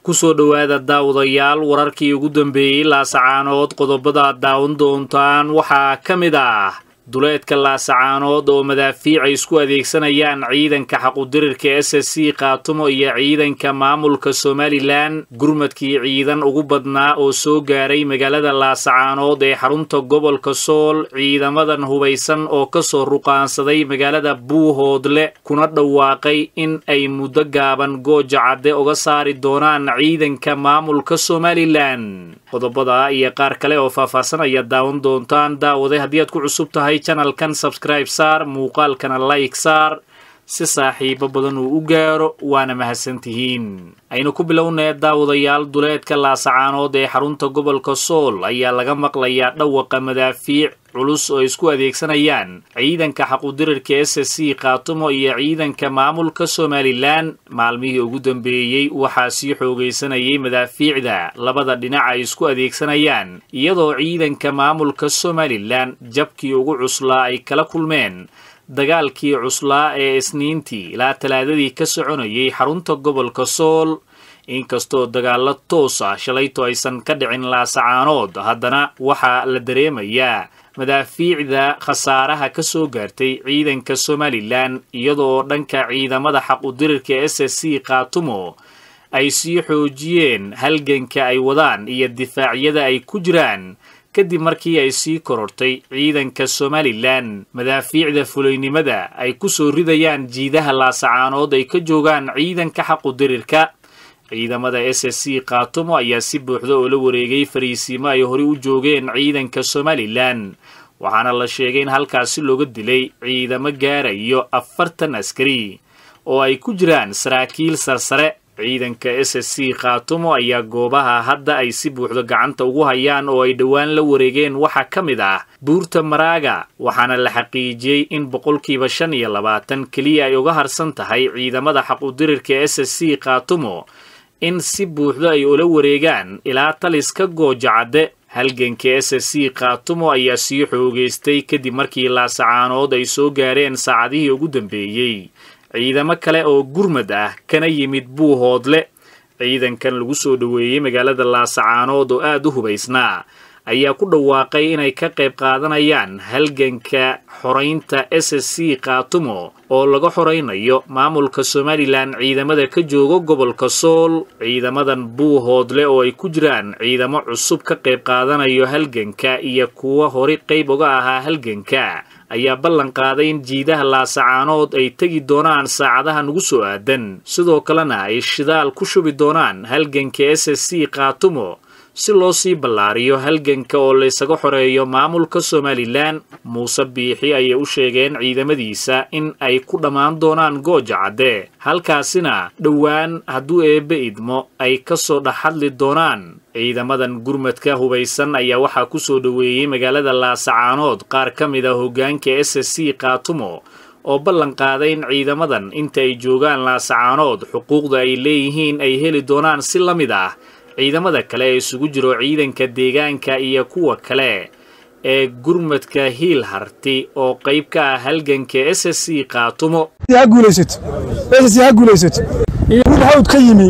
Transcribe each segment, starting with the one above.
kusoo dhowaada daawadayaal wararkii ugu dambeeyey laasacaanood qodobada aad daawan doontaan waxaa ka mid ah duleedka laasacaanood oo madaafiic ay isku adeegsanayaan ciidanka xaqudirirka s s c khaatumo iyo ciidanka maamulka somalilan gurmadkii ciidan ugu badnaa oo soo gaaray magaalada laasacaanood ee xarunta gobolka sool ciidamadan hubaysan oo kasoo ruqaansaday magaalada buuhoodle kuna dhawaaqay in ay muddo gaaban gooja cadde uga saari doonaan ciidanka maamulka somalilan qodobada iyo qaar kale oo faahfaahsan ayaad daawan doontaan daawade haddii aad ku cusub tahay janalkan sabscribe saar muuqaalkana like saar si saaxiibo badan uu u gaaro waana mahadsantihiin aynu ku bilownee daawadayaal duleedka laasacaanood ee xarunta gobolka sool ayaa laga maqlayaa dhawaqa madaafiic culus oo isku adeegsanayaan ciidanka xaqudirirka s s c khaatumo iyo ciidanka maamulka somalilan maalmihii ugu dambeeyey waxaa sii xoogaysanayay madaafiicda labada dhinac ay isku adeegsanayaan iyadoo ciidanka maamulka somalilan jabkii ugu cuslaa ay kala kulmeen dagaalkii cuslaa ee isniintii ilaa talaadadii ka soconayay xarunta gobolka sool inkastoo dagaallo toos ah shalayto aysan ka dhicin laasacaanood haddana waxaa la dareemayaa madaafiicda khasaaraha ka soo gaartay ciidanka somalilan iyadoo dhanka ciidamada xaqudirirka s s c khaatumo ay sii xoojiyeen halganka ay wadaan iyo difaacyada ay ku jiraan kadib markii ay sii korortay ciidanka somalilan madaafiicda fulaynimada ay ku soo ridayaan jiidaha laasacaanood ay ka joogaan ciidanka xaqudirirka ciidamada s s c khaatumo ayaa si buuxda oo la wareegay fariisiimo ay horey u joogeen ciidanka somalilan waxaana la sheegay in halkaasi looga dilay ciidamo gaarayo afartan askari oo ay ku jiraan saraakiil sarsare ciidanka s s c khaatumo ayaa goobaha hadda ay si buuxdo gacanta ugu hayaan oo ay dhowaan la wareegeen waxaa ka mid ah buurta maraaga waxaana la xaqiijiyey in boqolkiiba shan iyo labaatan keliya ay uga harsan tahay ciidamada xaqudirirka s s c khaatumo in si buuxdo ay ula wareegaan ilaa taliska gooja cadde halganka s s c khaatumo ayaa sii xoogaystay kadib markii laasacaanood ay soo gaareen saacadihii ugu dambeeyey ciidamo kale oo gurmad ah kana yimid buuhoodle ciidankan lagu soo dhoweeyey magaalada laasacaanood oo aad u hubaysnaa ayaa ku dhawaaqay inay ka qayb qaadanayaan halganka xoraynta s s c khaatumo oo laga xoraynayo maamulka somalilan ciidamada ka jooga gobolka sool ciidamadan buuhoodle oo ay ku jiraan ciidamo cusub ka qayb qaadanayo halganka iyo kuwa hore qayb uga ahaa halganka ayaa ballan qaaday in jiidaha laasacaanood ay tegi doonaan saacadaha nugu soo aadan sidoo kalena ay shidaal ku shubi doonaan halganka s s c khaatumo si loo sii ballaariyo halganka oo laysaga xoreeyo maamulka somalilan muuse biixi ayay u sheegeen ciidamadiisa in ay ku dhammaan doonaan gooja cadde halkaasina dhowaan hadduu eebbe idmo ay ka soo dhex hadli doonaan ciidamadan gurmadka hubaysan ayaa waxaa ku soo dhoweeyey magaalada laasacaanood qaar ka mid a hoggaanka s s c khaatumo oo ballan qaaday in ciidamadan inta ay joogaan laasacaanood xuquuqda ay leeyihiin ay heli doonaan si la mid ah ciidamada kale ee isugu jiro ciidanka deegaanka iyo kuwa kale ee gurmadka hiil harti oo qayb ka ah halganka s s c khaatumo ha guulaysato s ha guulaysato iyo mid hawd ka yimi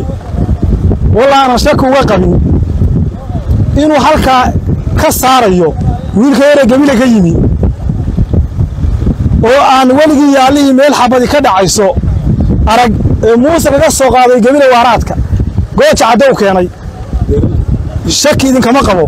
wallaanan shaki uga qabin inuu halkaa ka saarayo wiilka yare gebile ka yimi oo aan weligii yaallihii meel xabadi ka dhacayso arag ee muuse kaga soo qaaday gebile waaraadka gooja cadde u keenay shaki idinkama qabo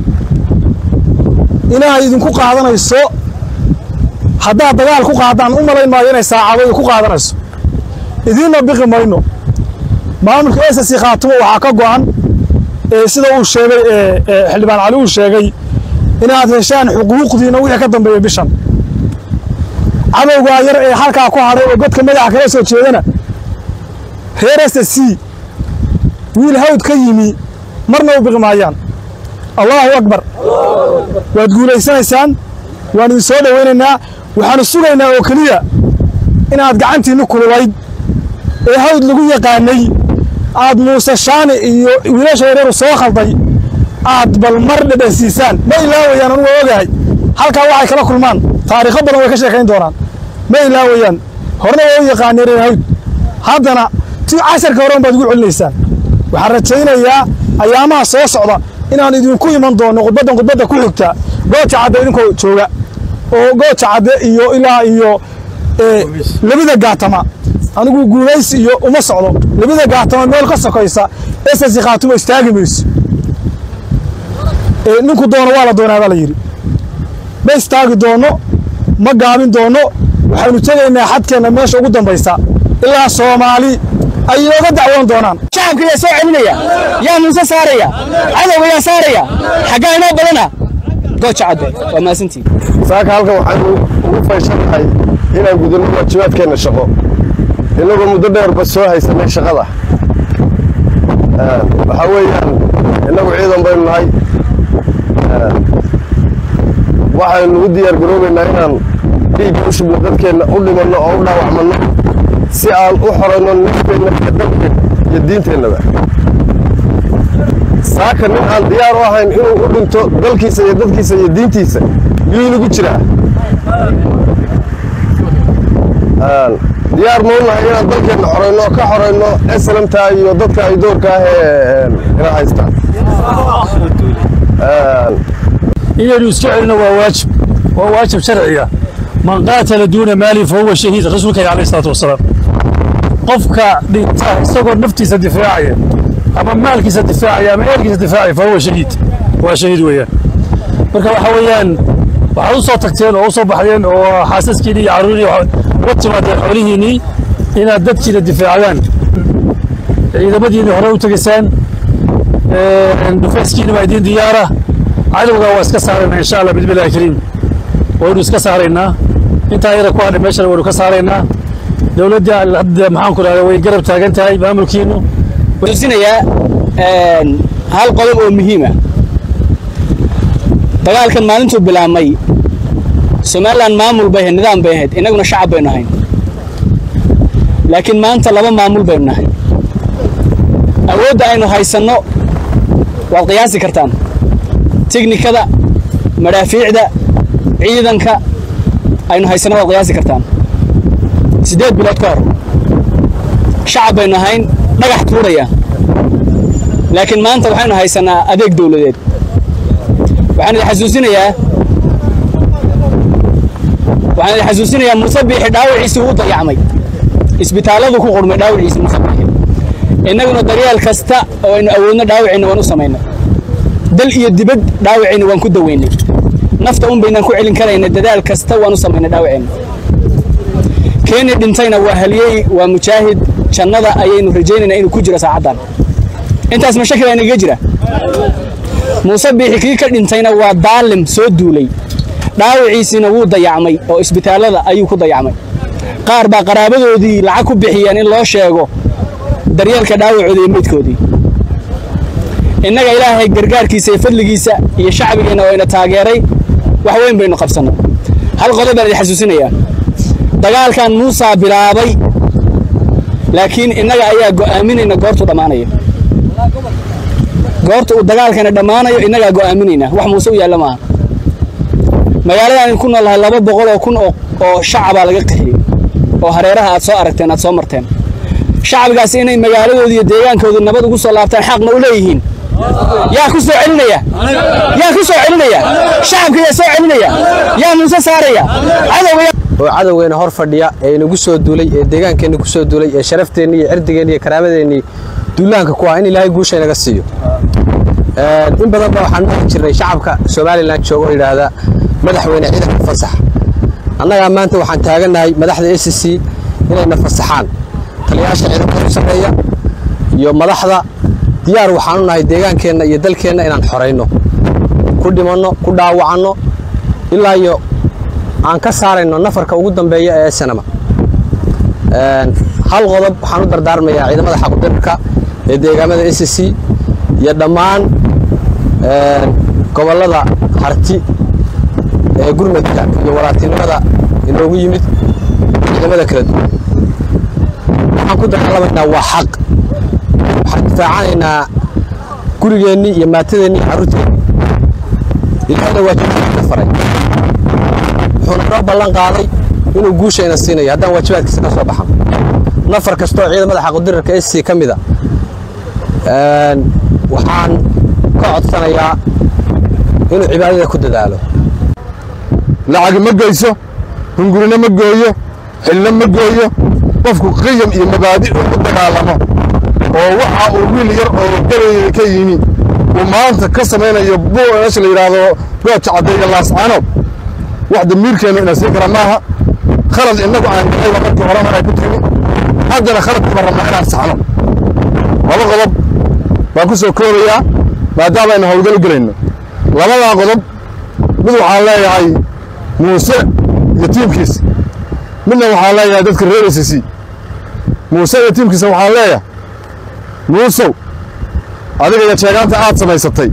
inay idinku qaadanayso haddaad dagaal ku qaadaan u malayn maayo inay saacado ku qaadanayso idiinna biqi mayno maamulka esasi khaatumo waxaa ka go'an sida uu sheegay xildhibaan cali uu sheegay inaad heshaan xuquuqdiina wixii ka dambeeya bishan cadowgaa yar ee halkaa ku hadhay oo godka madaxa kala soo jeedana reer ss wiil hawd ka yimi marna u biqi maayaan allaahu akbar waad guulaysanaysaan waan idin soo dhowaynaynaa waxaanu sugaynaa oo keliya inaad gacantiinni kululayd ee hawd lagu yaqaanay aad muuse shaani iyo wiilasha yareeru soo khalday aad bal mar dhedhansiisaan ma ilaawayaan anugu waa ogahay halkaa waxay kala kulmaan taariikho badan way ka sheekayn doonaan ma ilaawayaan horena waa u yaqaaneen reer hawd haddana ti casharka horen baad ugu celinaysaan waxaan rajaynayaa ayaamaha soo socda inaan idinku iman doono khudbaddan khudbadda ku xigta gooja cadde idinkoo jooga oo gooja cadde iyo ilaa iyo labida gaatama anigu guulays iyo uma socdo labida gaatama meel ka sokaysa esasi khaatuma istaagi mayso ninku doono waa la doonaa baa la yidhi ma istaagi doonno ma gaabin doonno waxaynu tegaynaa xadkeenna meesha ugu dambaysa ilaa soomaali ay inooga dacwoon doonaan shacabka yaa soo celinaya yaa muuse saaraya cadowga yaa saaraya xaggaa inoo badana gooja cadde waa mahadsantii saaka halkan waxaanu ugu fayshannahay inaan gudano waajibaadkeenna shaqo innagoo muddo dheerba soo haysanay shaqada waxaa weeyaan innagu ciidan baynu nahay waxaynu u diyaar garoobaynaa inaan dhiigga u shubno dadkeenna u dhimanno oo u dhaawacmanno si aan u xoranno nafkeenna iyo dalkeenna iyo diinteennaba saaka nin aan diyaar u ahayn inuu u dhinto dalkiisa iyo dadkiisa iyo diintiisa yuu inagu jiraa diyaar ma u nahay inaan dalkeenna xorayno oo ka xorayno eslamta iyo dadka ay doorka ah ee ina haystaan inaynu iska celino waa waajib waa waajib sharciya man qaatala duuna maali fa huwa shahiid rasuulka alayhi salaatu wasalaam qofka dhinta isagoo naftiisa difaacaya ama maalkiisa difaacaya ama eelkiisa difaacaya fa huwa shahiid waa shahiid weeyaan marka waxa weeyaan waxaad u soo tagteen oo u soo baxdeen oo xaasaskiinii iyo carruuriin uga timaadeen xoolihiinnii inaad dadkiina difaacdaan ciidamadiinii hore u tegaysaan dhufayskiina waa idiin diyaara cadowga waa iska saaraynaa insha allah bismillahi kariim waynu iska saaraynaa intaa yara ku hadhay meeshana waynu ka saaraynaa dowladda hadda maxaan ku dhahdaa way garab taagan tahay maamulkiinu xusuusinayaa hal qodob oo muhiima dagaalkan maalintuu bilaabmay somalilan maamul bay ahayd nidaam bay ahayd innaguna shacab baynu ahayn laakiin maanta laba maamul baynu nahay awoodda aynu haysanno waad qiyaasi kartaan tiknikada madhaafiicda ciidanka aynu haysanno waad qiyaasi kartaan siddeed bilood ka hor shacab baynu ahayn dhagax tuuraya laakiin maanta waxaynu haysannaa adeeg dawladeed waxaan idin xasuusinayaa waxaan idin xasuusinayaa muuse biixi dhaawiciisii uu dayacmay isbitaalladu ku qurmay dhaawiciisii muuse biixi innaguna daryeel kasta oo aynu awoodno dhaawacayna waan u samaynay dal iyo dibad dhaawacayna waan ku daweynay nafta un baynaan ku celin karayna dadaal kasta waan u samaynay dhaawacayna keeni dhintayna waa haliyey waa mujaahid jannada ayaynu rajaynaynaa inuu ku jiro saacaddan intaas ma shaki baa inaga jira muuse biixi kii ka dhintayna waa daalim soo duulay dhaawiciisiina wuu dayacmay oo isbitaallada ayuu ku dayacmay qaar baa qaraabadoodii lacag ku bixiyeen in loo sheego daryeelka dhaawacooda iyo meydkoodii innaga ilaahay gargaarkiisa iyo fadligiisa iyo shacbigeenna oo ina taageeray wax weyn baynu qabsannay hal qodob baan idin xasuusinayaa dagaalkan muusaa bilaabay laakiin innaga ayaa go'aaminayna goortuu dhammaanayo goorta uu dagaalkana dhammaanayo innagaa go'aaminayna wax muuse u yaalla maaha magaaladaan ku noolahay laba boqol oo kun oo shacabaa laga qixiyey oo hareeraha aad soo aragteen aad soo marteen shacbigaasi inay magaaladoodii iyo deegaankooda nabad ugu soo laabtaan xaqna u leeyihiin yaa ku soo celinaya yaa ku soo celinaya shacabka yaa soo celinaya yaa muuse saaraya cadowga oo cadowgeena hor fadhiya ee inagu soo duulay ee deegaankeenna ku soo duulay ee sharafteenni iyo cirdigeenni iyo karaamadeenni duulaanka ku ah in ilaahay guusha inaga siiyo in badan ba waxaan maqli jirnay shacabka somalilan jooga oo yidhaahda madaxweyne ciidanka fasax annagaa maanta waxaan taagannahay madaxda a c c inayna fasaxaan taliyaasha ciidanka u sarreeya iyo madaxda diyaar waxaanu nahay deegaankeenna iyo dalkeenna inaan xorayno ku dhimanno ku dhaawacanno ilaa iyo aan ka saarayno nafarka ugu dambeeya ee sanama hal qodob waxaan u dardaarmayaa ciidamada xaqudirka ee deegaamada a c c iyo dhammaan gobollada harti ee gurmadka iyo walaaltinimada inoogu yimid ciidamada kala duwan waxaan ku dagaalamaynaa waa xaq waxaan difaacanaynaa gurigeennii iyo maatadeennii iyo carruurteennii ilaahayna waajibaadkiisa faray wuxuuna noo ballan qaaday inuu guushayna siinayo haddaan waajibaadkiisa ka soo baxan nafar kastoo ciidamada xaqudirarka s c ka mida waxaan ka codsanayaa inuu cibaadada ku dadaalo lacagi ma geyso hungurina ma gooyo xilna ma gooyo qofku qiyam iyo mabaadi' uu u dagaalamo oo waxa uu wiil yar oo gabayga ka yimi uu maanta ka samaynayo meesha la yidhaahdo gooja caddayga laascaanood wax damiirkeennu ina siin kara maaha khalad innagu aan galayba markii horena ay ku timi haddana khaladkuma rabnaa inaan saxno laba qodob baan ku soo koobayaa maadaama aynu howlgalo gelayno labadaa qodob mid waxaan leeyahay muuse iyo tiimkiisa midna waxaan leeyahay dadka reer s c muuse iyo tiimkiisa waxaan leeyahay muusow adiga iyo jeegaanta aad samaysatay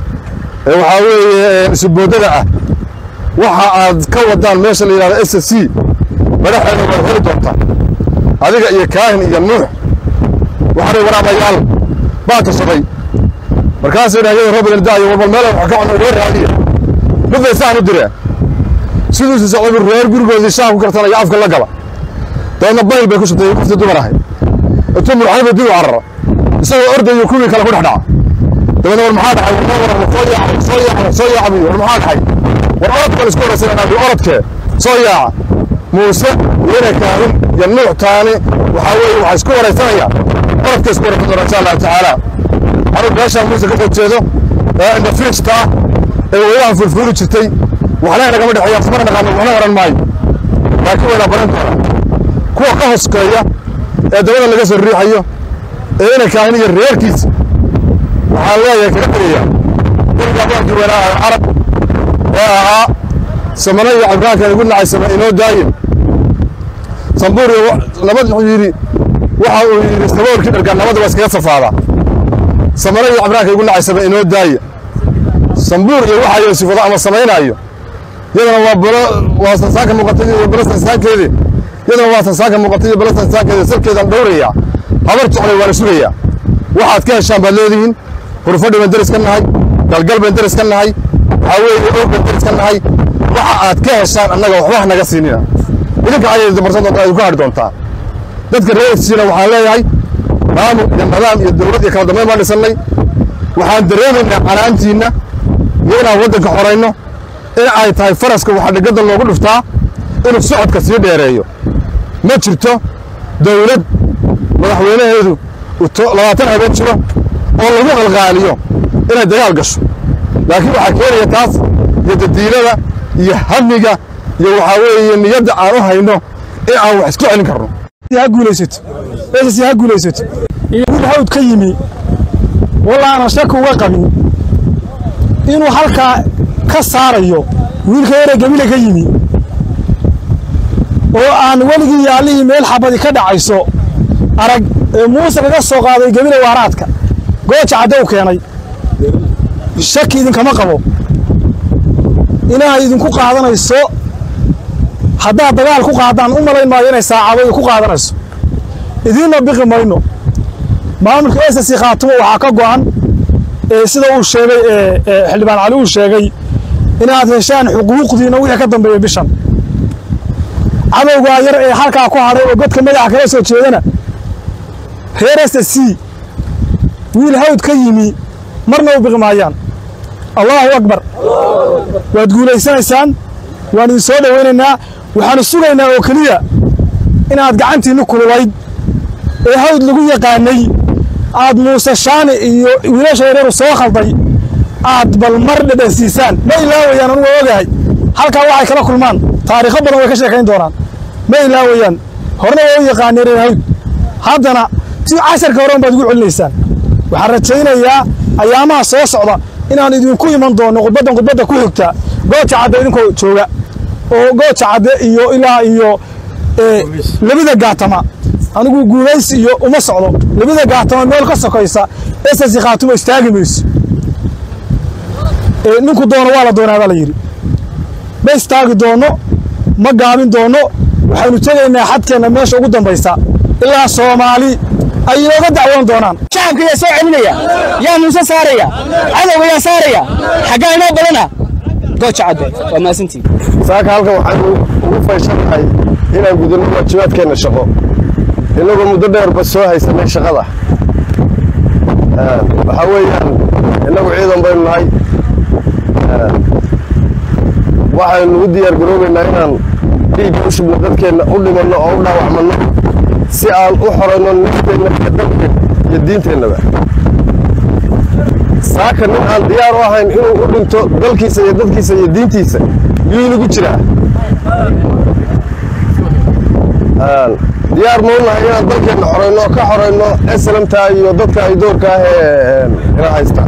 ee waxaa weeye isuboodada ah waxa aad ka wadaan meesha la yidhahdo s c madaxeeda waad heli doontaa adiga iyo kaahin iyo nuux waxaanay waraabayaal baa tashaday markaasay dhahyada roobin daayo warbal meel wax ka cuno reer raadiya midbay saan u direen siduusi socday reer gurigoodii shaah ku kartanaya afka la gaba dabeedna bayl bay ku shubtay qoftii dumar ahayd intuu murxaniba dib u carara isagoo ordayo kuwii kale ku dhex dhaca dabeedna war maxaa dhacay war soo yaacay soo yaacay soo yaacay war maxaa dhacay war orodka la isku waraysanaa orodkee soo yaaca muuse weyne kaahin iyo nuux taani waxaa weeye waxay isku waraysanayaan orodka isku waraysan doona insha allahu tacaala anuu meeshaan muuse ka soo jeedo ee indhafiijta ah ee weynahan fulfuuli jirtay waxna nagama dhexeeya afmana naqaano waxna oran maayo laakiin wayna baran doonaa kuwa ka hoskeeya ee dabada laga soo riixayo ee ina kaahin iyo reerkiisa waxaan leeyahay kaga tegayaa guriga abaankii weynaa carab ee ahaa samano iyo cabraankan igu nacay sama inoo daayin sambuur iyo nabad wuxuu yidhi waxa uu yidhi saboorkii dhargaan nabadda waa iskaga safaadaa samano iyo cabraanka igu nacay sama inoo daaya sambuur iyo waxa yoosifado ama samaynaayo yadana waa balo waa sansaanka muuqatay iyo balo sansaankeedii yadana waa sansaanka muuqatay iyo balo sansaankeedii salkeedaan dhowrayaa habar jeclay waa la sugayaa waxaad ka heshaan baad leedihiin hurfadhi baan deris ka nahay galgal baan deris ka nahay waxaa weeye og baan deris ka nahay waxa aad ka heshaan annaga waxba ha naga siinina idinka ayay dabarsan doontaa idinku hadhi doontaa dadka reer efsiina waxaan leeyahay maamul iyo nidaam iyo dowlad iyo kala dambayn baan dhisannay waxaan dareemaynaa canaantiinna iyo inaan waddanka xorayno in ay tahay faraska waxaa dhegada loogu dhuftaa inuu socodka sii dheereeyo ma jirto dowlad madaxweynaheedu labaatan habeen jiro oo lagu qalqaaliyo inay dagaal gasho laakiin waxaa keenaya taas iyo dadiilada iyo hamiga iyo waxaa weeye niyadda aan u hayno in aan wax isku celin karno ha guulaysato ss ha guulaysato iyo wiil hawd ka yimi wallaanan shaki uga qabin inuu halkaa ka saarayo wiilka yaree gebile ka yimi oo aan weligii iyo allihii meel xabadi ka dhacayso arag ee muuse kaga soo qaaday gebile waaraadka gooja caddow keenay shaki idinkama qabo inay idinku qaadanayso haddaad dagaal ku qaadaan u malayn maayo inay saacado ku qaadanayso idiinna biqi mayno maamulka ss khaatumo waxaa ka go'an ee sida uu sheegay ee xildhibaan cali uu sheegay inaad heshaan xuquuqdiina wixii ka dambeeya bishan cadowgaa yar ee halkaa ku hadhay oo godka madaxa kala soo jeedana reer ss c wiil hawd ka yimi marna u biqi maayaan allaahu akbar waad guulaysanaysaan waan idin soo dhowaynaynaa waxaanu sugaynaa oo keliya inaad gacantiinnu kululayd ee hawd lagu yaqaanay aad muuse shaani iyo wiilasha yareeru soo khalday aad bal mar dhedhansiisaan ma ilaawayaan anugu ogahay halkaa waxay kala kulmaan taariikho badan way ka sheekayn doonaan ma ilaawayaan horena waa u yaqaaneen reer hawd haddana si casharka horen baad ugu celinaysaan waxaan rajaynayaa ayaamaha soo socda inaan idinku iman doonno khudbaddan khudbadda ku xigta gooja cadde idinkoo jooga oo gooja cadde iyo ilaa iyo labada gaatama anigu guulaysi iyo uma socdo labada gaatama meel ka sokaysa esasi khaatuma istaagi mayso ninku doono waa la doonaa baa la yidhi ma istaagi doonno ma gaabin doonno waxaynu tegaynaa xadkeenna meesha ugu dambaysa ilaa soomaali ay inooga dacwoon doonaan shacabka yaa soo celinaya yaa muuse saaraya cadowga yaa saaraya xaggaa inoo badana gooja cadde waa maasantii saaka halkan waxaanu ugu fayshannahay inaan gudano waajibaadkeenna shaqo innagoo muddo dheerba soo haysanay shaqada waxaa weeyaan innagu ciidan baynu nahay waxaynu u diyaar garoobaynaa inaan dhiigga u shubno dadkeenna u dhimanno oo u dhaawacmanno si aan u xorayno nafteenna iyo dalkeenna iyo diinteennaba saaka nin aan diyaar u ahayn inuu u dhinto dalkiisa iyo dadkiisa iyo diintiisa miyuu inagu jiraa diyaar maunahay inaan dalkeenna xorayno ka xorayno eslamta iyo dadka ay doorka ah ee ina haystaan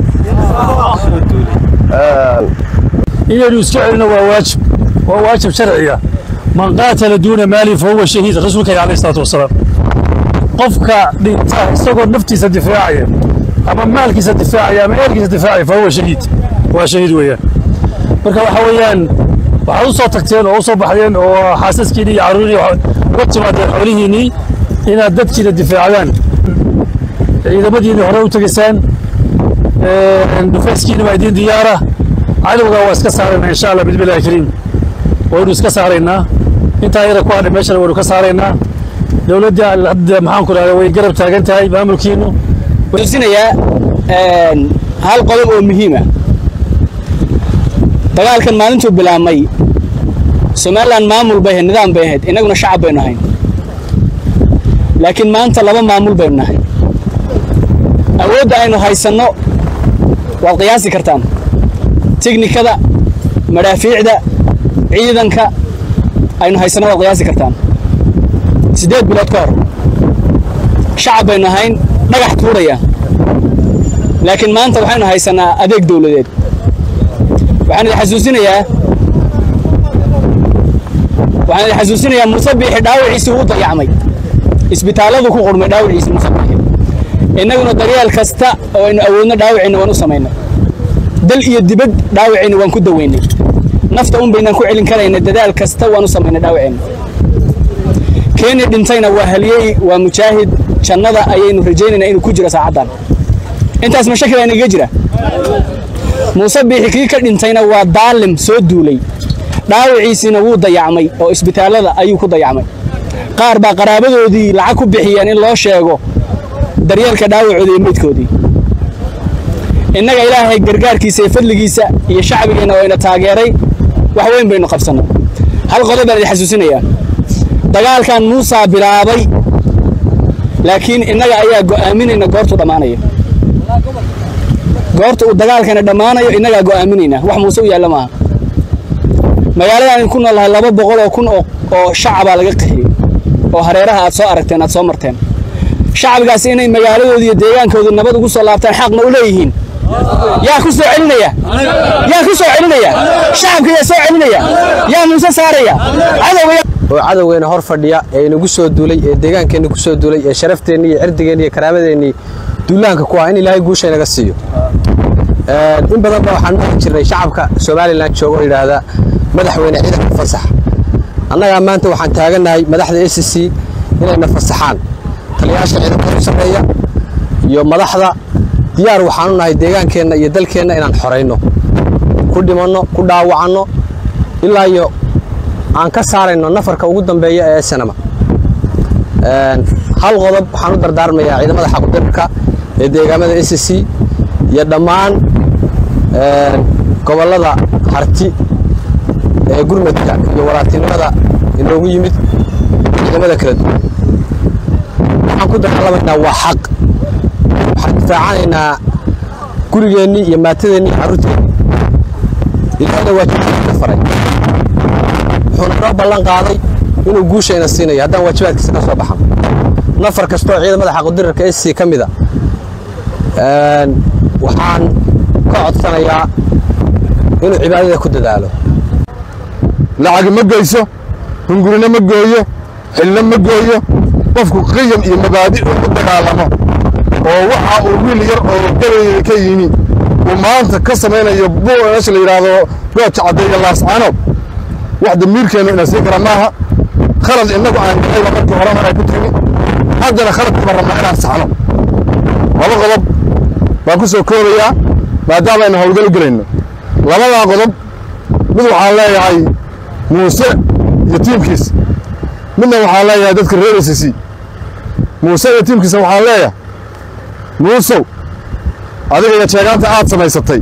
inaynu iska celino waa waajib waa waajib sharciya man qaatala duuna maali fa huwa shahiid rasuulka alayhi salaatu wasalaam qofka dhinta isagoo naftiisa difaacaya ama maalkiisa difaacaya ama eelkiisa difaacaya fa huwa shahiid waa shahiid weeyaan marka waxa weeyaan waxaad u soo tagteen oo u soo baxdeen oo xaasaskiinii iyo carruurii uga timaadeen xoolihiinnii inaad dadkiina difaacdaan ciidamadiinni hore u tegaysaan dhufayskiina waa idiin diyaara cadowga waa iska saaraynaa insha allah bismillahi kariim waynu iska saaraynaa intaa yara ku hadhay meeshana waynu ka saaraynaa dowladda hadda maxaan ku rahda way garab taagan tahay maamulkiinu xusuusinayaa hal qodob oo muhiima dagaalkan maalintuu bilaabmay somalilan maamul bay ahayd nidaam bay ahayd innaguna shacab baynu ahayn laakiin maanta laba maamul baynu nahay awoodda aynu haysanno waad qiyaasi kartaan tiknikada madhaafiicda ciidanka aynu haysanno waad qiyaasi kartaan siddeed bilood ka hor shacab baynu ahayn dhagax tuuraya laakiin maanta waxaynu haysannaa adeeg dawladeed waxaan idin xasuusinayaa waxaan idin xasuusinayaa muuse biixi dhaawiciisii uu dayacmay isbitaalladu ku qurmay dhaawiciisii muuse biixi innaguna daryeel kasta oo aynu awoodno dhaawicayna waan u samaynay dal iyo dibad dhaawacayna waan ku daweynay nafta un baynaan ku celin karayna dadaal kasta waan u samaynay dhaawacayna keeni dhintayna waa haliyey waa mujaahid jannada ayaynu rajaynaynaa inuu ku jiro saacaddan intaas ma shaki baa inaga jira muuse biixi kii ka dhintayna waa daalim soo duulay dhaawiciisiina wuu dayacmay oo isbitaallada ayuu ku dayacmay qaar baa qaraabadoodii lacag ku bixiyeen in loo sheego daryeelka dhaawacooda iyo meydkoodii innaga ilaahay gargaarkiisa iyo fadligiisa iyo shacbigeenna oo ina taageeray wax weyn baynu qabsanno hal qodob baan idin xasuusinayaa dagaalkan muusaa bilaabay laakiin innaga ayaa go'aaminayna goortuu dhammaanayo goorta uu dagaalkana dhammaanayo innagaa go'aaminayna wax muuse u yaalla maaha magaaladaan ku noolahay laba boqol oo kun oo shacabaa laga qixiyey oo hareeraha aad soo aragteen aad soo marteen shacbigaasi inay magaaladoodi iyo deegaankoodu nabad ugu soo laabtaan xaq ma u leeyihiin yaa ku soo celinaya yaa ku soo celinaya shacabka yaa soo celinaya yaa muuse saaraya cadowga oo cadowgeena hor fadhiya ee inagu soo duulay ee deegaankeenna ku soo duulay ee sharafteenni iyo cirdigeenni iyo karaamadeenni duulaanka ku ah in ilaahay guusha inaga siiyo in badan ba waxaan maqli jirnay shacabka somalilan jooga oo yidhaahda madaxweyne ciidanka fasax annagaa maanta waxaan taagannahay madaxda a c c inayna fasaxaan taliyayaasha ciidanka u sarreeya iyo madaxda diyaar waxaanu nahay deegaankeenna iyo dalkeenna inaan xorayno ku dhimanno ku dhaawacanno ilaa iyo aan ka saarayno nafarka ugu dambeeya ee sanama hal qodob waxaan u dardaarmayaa ciidamada xaqudirka ee deegaamada a c c iyo dhammaan gobollada harti ee gurmadka iyo walaaltinimada inoogu yimid ciidamada kala duwan waxaan ku dagaalamaynaa waa xaq waxaan difaacanaynaa gurigeennii iyo maatadeennii iyo carruurteennii ilaahayna waajibaadkiisa faray wuxuuna noo ballan qaaday inuu guushayna siinayo haddaan waajibaadkiisa ka soo baxan nafar kastoo ciidamada xaqudirarka s c ka mida waxaan ka codsanayaa inuu cibaadada ku dadaalo lacagi ma geyso hungurina ma gooyo xilna ma gooyo qofku qiyam iyo mabaadi uu ku dagaalamo oo waxa uu wiil yar oo gabayga ka yimi uu maanta ka samaynayo meesha la yidhaahdo gooja caddeeya laascaanood wax damiirkeennu ina siin kara maaha khalad innagu aan gahayba markii hore mar ay ku timi haddana khaladkiiba rabnaa inaan saxno laba qodob baan ku soo koobayaa maadaama aynu howlgal gelayno labadaa qodob mid waxaan leeyahay muuse iyo tiimkiisa midna waxaan leeyahay dadka reer s c muuse iyo tiimkiisa waxaan leeyahay muusow adiga iyo jeegaanta aad samaysatay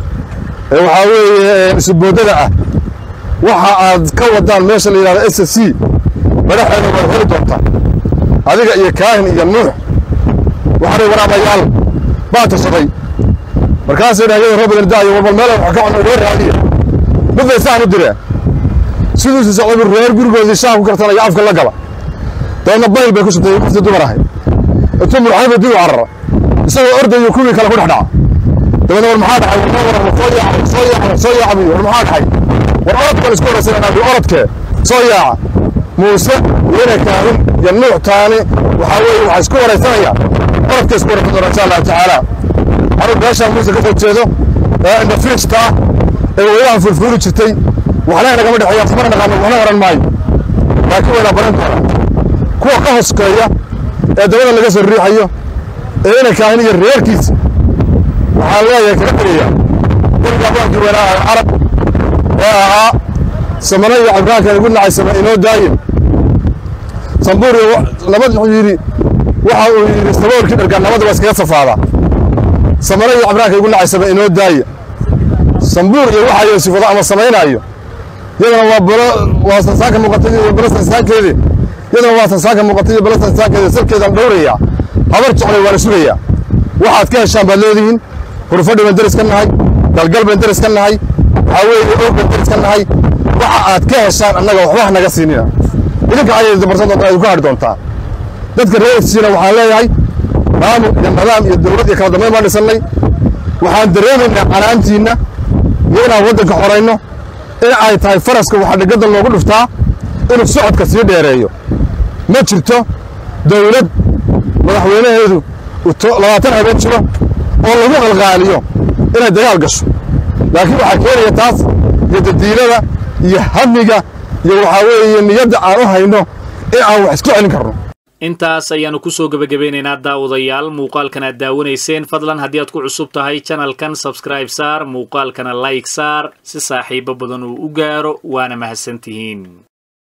ee waxaa weeye isuboodada ah waxa aad ka wadaan meesha la yidhahdo s c madaxeeda waad heli doontaa adiga iyo kaahin iyo nuux waxaanay waraabayaal baa tashaday markaasay dhahyada robadan daayo warbal meel wax ka cuno reer raadiya midbay saan u direen siduusi socday buu reer gurigoodii shaah ku kartanaya afka la gala dabeedna bayl bay ku shubtay qoftii dumar ahayd intuu murxayba dib u carara isagoo ordayo kuwii kale ku dhex dhaca dabeedna war maxaa dhacay war war soo yaaca soo yaaca soo yaaca war maxaa dhacay war orodkan isku horaysanaa bi orodkee soo yaaca muuse iyana kaahin iyo nuux taani waxaa weeye waxaa isku waraysanaya orodka isku waraysan doona insha allahu tacaala anuu meeshaan muuse ka soo jeedo ee indhafiijta ah ee weylahan fulfuuli jirtay waxna inagama dhexeeya tamana naqaano waxna garan maayo laakiin waynaa baran doonaa kuwa ka hoskeeya ee dabada laga soo riixayo ee ina kaahin iyo reerkiisa waxaan leeyahay kaga tegayaa dariga abaankii weynaa carab ee ahaa samano iyo cibraankan igu nacay sama inoo daayin sambuuri nabad wuxuu yidhi waxa uu yidhi saboorkii dhargaan nabadda waa iskaga safaadaa samano iyo cibraanka igu nacay sama inoo daaya sambuur iyo waxa yoosifado ama samaynaayo yadana waa balo waa sansaanka muuqatay iyo balo sansaankeedii yadana waa sansaanka muuqatay iyo balo sansaankeedii salkeedaan dhowrayaa habar jeclay waana sugayaa waxaad ka heshaan baad leedihiin hurfadhi baan deris ka nahay galgal baan deris ka nahay waxaa weeye og baan deris ka nahay waxa aad ka heshaan annaga waxba ha naga siinina idinka ayay dabarsan doontaa idinku hadhi doontaa dadka reerkiisiina waxaan leeyahay maamul iyo nidaam iyo dowlad iyo kala dambeyn baan dhisannay waxaan dareemaynaa canaantiinna iyo inaan waddanka xorayno in ay tahay faraska waxaa dhigadda loogu dhuftaa inuu socodka sii dheereeyo ma jirto dowlad madaxweynaheedu labaatan habeen jiro oo lagu qalqaaliyo inay dagaal gasho laakiin waxaa keenaya taas iyo dadiilada iyo hamiga iyo waxaa weeye niyadda aan u hayno in aan wax isku celin karno intaas ayaannu ku soo gebagabeynaynaa daawadayaal muuqaalkan aad daawanayseen fadlan haddii aad ku cusub tahay janalkan sabskraib saar muuqaalkana layg saar si saaxiibo badan uu u gaaro waana mahadsantihiin